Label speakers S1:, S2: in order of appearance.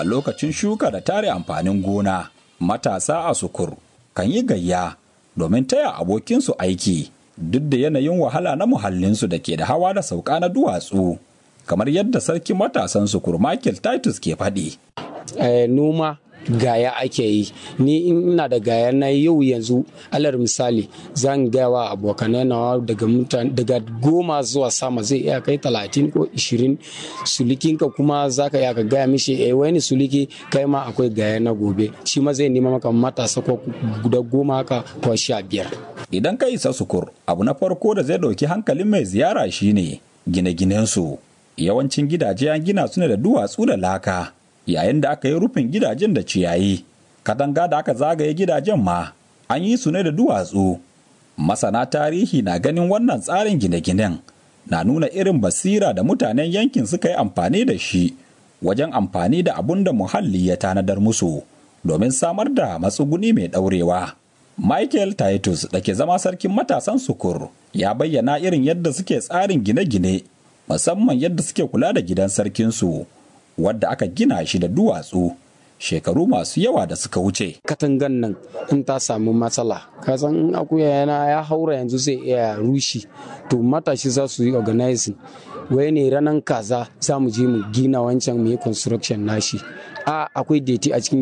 S1: a lokacin shuka da tare amfanin gona matasa a sukur kan yi gayya domin taya abokinsu aiki duk da yanayin wahala na muhallinsu da ke da hawa da sauka na duwatsu kamar yadda sarkin matasan sukur Michael Titus ke faɗi.
S2: noma gaya ake yi ni ina da gaya na yau yanzu alar misali zan gaya wa abokanai nawa daga mutane daga goma zuwa sama zai iya kai talatin ko ishirin sulikinka kuma za ka iya ka gaya mishi eh wani suliki kai ma akwai gaya na gobe shi ma zai nema maka matasa ko guda goma haka ko sha biyar
S1: idan ka isa sukur abu na farko da zai ɗauki hankalin mai ziyara shine gine-ginensu yawancin gidaje an gina su ne da duwatsu da laka yayin da aka yi rufin gidajen da ciyayi katanga da aka zagaye gidajen ma an yi su ne da duwatsu masana tarihi na ganin wannan tsarin gine-ginen na nuna irin basira da mutanen yankin suka yi amfani da shi wajen amfani da abun da muhalli ya tanadar musu domin samar da matsuguni mai ɗaurewa. Michael Titus da ke zama sarkin matasan sukur ya bayyana irin yadda suke tsarin gine-gine musamman yadda suke kula da gidan sarkinsu wadda aka gina shi da duwatsu shekaru masu yawa da suka wuce.
S2: Katangan nan in ta samu matsala, kasan in akuya yana ya haura yanzu zai iya rushi, to matashi za su yi organizing. Wai ne ranar kaza za mu je mu gina wancan mu yi construction nashi. A akwai deti a cikin